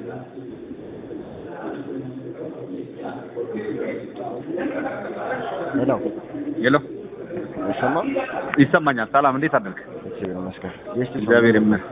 ሄሎ ሄሎ ይሰማል? ይሰማኛል። ሰላም፣ እንዴት አደርክ? እግዚአብሔር ይመስገን። ቤስት እግዚአብሔር ይመስገን።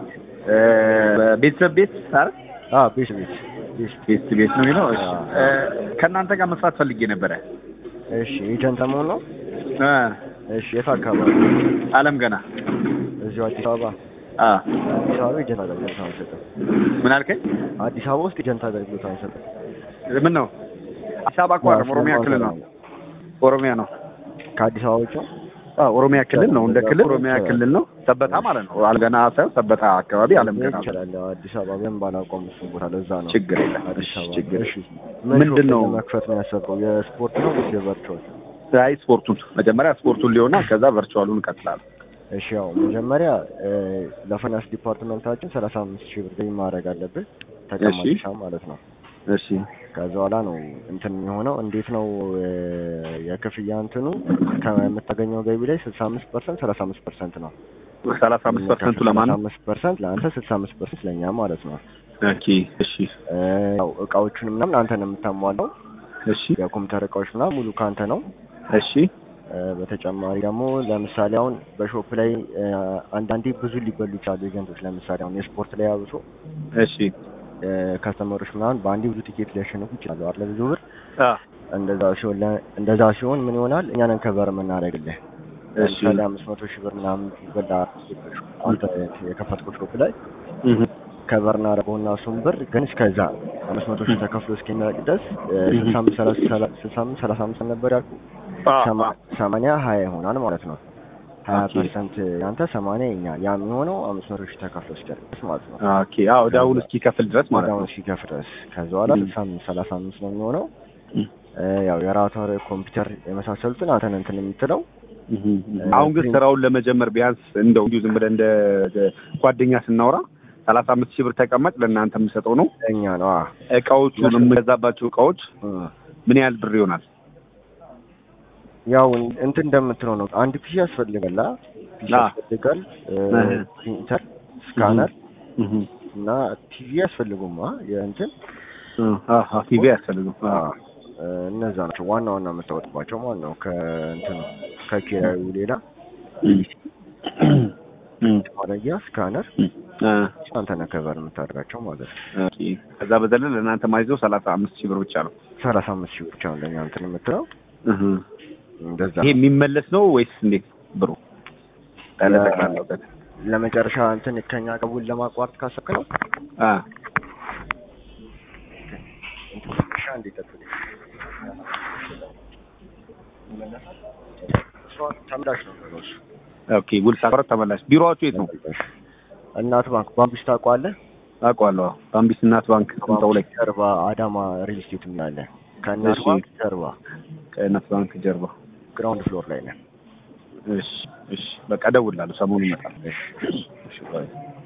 ቤተሰብ ቤት አረ አ ቤት ቤት ቤስት ቤት ቤት ነው የሚለው። እሺ እ፣ ከእናንተ ጋር መስራት ፈልጌ ነበረ። እሺ ኤጀንት መሆን ነው? እ፣ እሺ የት አካባቢ? አለም ገና እዚሁ አዲስ አበባ። አ አዲስ አበባ ኤጀንት አገልግሎት አንሰጥም። ምን አልከኝ? አዲስ አበባ ውስጥ ኤጀንት አገልግሎት አንሰጥም። ምን ነው? አዲስ አበባ እኮ አይደለም፣ ኦሮሚያ ክልል ነው። ኦሮሚያ ነው። ከአዲስ አበባ ውጭ ነው? አዎ ኦሮሚያ ክልል ነው። እንደ ክልል ኦሮሚያ ክልል ነው። ሰበታ ማለት ነው። አልገና ሳይሆን ሰበታ አካባቢ አለም ገና ይችላል። አዲስ አበባ በምን ባላውቀውም እሱን ቦታ ለዛ ነው። ችግር የለም። አዲስ እሺ፣ አበባ ችግር እሺ። ምንድን ሾፕ ነው? መክፈት ነው ያሰበው? የስፖርት ነው ወይስ የቨርቹዋል? አይ ስፖርቱን መጀመሪያ ስፖርቱን ሊሆና ከዛ ቨርቹዋሉን እንቀጥላለን። እሺ ያው መጀመሪያ እ፣ ለፋይናንስ ዲፓርትመንታችን ሰላሳ አምስት ሺህ ብር ገቢ ማድረግ አለብህ ተቀማጭ እሺ። ሂሳብ ማለት ነው። እሺ ከዛ በኋላ ነው እንትን የሚሆነው። እንዴት ነው እ፣ የክፍያ እንትኑ ከምታገኘው ገቢ ላይ ስልሳ አምስት ፐርሰንት ሰላሳ አምስት ፐርሰንት ነው። ሰላሳ አምስት ፐርሰንቱ ለማን ነው? አምስት ፐርሰንት ለአንተ ስልሳ አምስት ፐርሰንት ለእኛ ማለት ነው። ኦኬ እሺ እ፣ ያው እቃዎቹን ምናምን አንተ ነው የምታሟላው። እሺ የኮምፒውተር እቃዎች ምናምን ሙሉ ከአንተ ነው። እሺ እ፣ በተጨማሪ ደግሞ ለምሳሌ አሁን በሾፕ ላይ እ፣ አንዳንዴ ብዙ ሊበሉ ይችላሉ ኤጀንቶች። ለምሳሌ አሁን የስፖርት ላይ አብሶ እሺ ከስተመሮች ምናምን በአንዴ ብዙ ቲኬት ሊያሸንፉ ይችላሉ አይደለ? ብዙ ብር አ እንደዛ ሲሆን ለ- እንደዛ ሲሆን ምን ይሆናል? እኛ ነን ከቨር የምናደርግልህ። እሺ ለምሳሌ አምስት መቶ ሺህ ብር ምናምን ይበላ አንተ የከፈትከው ሾፕ ላይ እህ ከቨር እናደርገውና እሱን ብር ግን እስከዛ አምስት መቶ ሺህ ተከፍሎ እስኪመለቅ ድረስ እ፣ እህ። ስልሳ አምስት ሰላሳ ሰላ- ስልሳ አምስት ሰላሳ አምስት ነበር ያልኩ አ ሰማ- ሰማንያ ሀያ ይሆናል ማለት ነው። ሀያ ኦኬ። ፐርሰንት ያንተ ሰማንያ የኛ ያ የሚሆነው አምስት መቶ ሺህ ተከፍሎ እስኪደርስ ማለት ነው። ኦኬ አዎ ዳውን እስኪከፍል ድረስ ማለት ነው። ወዲያውኑ ሲከፍል ድረስ ከዛ በኋላ እም። ስልሳ አምስት ሰላሳ አምስት ነው የሚሆነው። እም። እ፣ ያው የራውተር ኮምፒውተር የመሳሰሉትን አንተን እንትን የምትለው እህ እህ። አሁን ግን ስራውን ለመጀመር ቢያንስ እንደው እንዲሁ ዝም ብለህ እንደ ጓደኛ ስናወራ ሰላሳ አምስት ሺህ ብር ተቀማጭ ለእናንተ የምሰጠው ነው። እኛ ነው አ እቃዎቹን የምገዛባቸው እቃዎች እ። ምን ያህል ብር ይሆናል? ያው እንትን እንደምትለው ነው። አንድ ፒሲ ያስፈልጋል አ ፒሲ አ። ያስፈልጋል እ፣ እህ። ፕሪንተር፣ ስካነር እህ እና ቲቪ ያስፈልጉም አ የእንትን አሃ ቲቪ ያስፈልገው። አ እ፣ እነዛ ናቸው ዋና ዋና የምታወጥባቸው ማለት ነው። ከእንትኑ ከኪራዩ ሌላ ማድረጊያ ስካነር አ አንተ ነህ ከቨር የምታደርጋቸው ማለት ነው። ኦኬ ከዛ በዘለለ ለእናንተ ማይዘው ሰላሳ አምስት ሺህ ብር ብቻ ነው። ሰላሳ አምስት ሺህ ብቻ ነው ለእኛ እንትን የምትለው እህ እንደዛ ይሄ የሚመለስ ነው ወይስ እንዴት ብሩ? ጠቅላላው ለመጨረሻ እንትን ከኛ ቀቡል ለማቋረጥ ካሰብክ ነው አ ሻ እንዲጠብቅ ተምላሽ ነው የሚሆነው እሱ። ኦኬ ውል ሳቆረጥ ተመላሽ። ቢሮዋችሁ የት ነው? እናት ባንክ ባምቢስ ታውቀዋለህ? አውቀዋለሁ። ባምቢስ እናት ባንክ ቁምጣው ላይ ጀርባ አዳማ ሪል ስቴት የሚላለ ከእናት እሺ። ባንክ ጀርባ ከእናት ባንክ ጀርባ። ግራውንድ ፍሎር ላይ ነን። እሺ እሺ፣ በቃ እደውላለሁ። ሰሞኑን እመጣለሁ። እሺ እሺ ባይ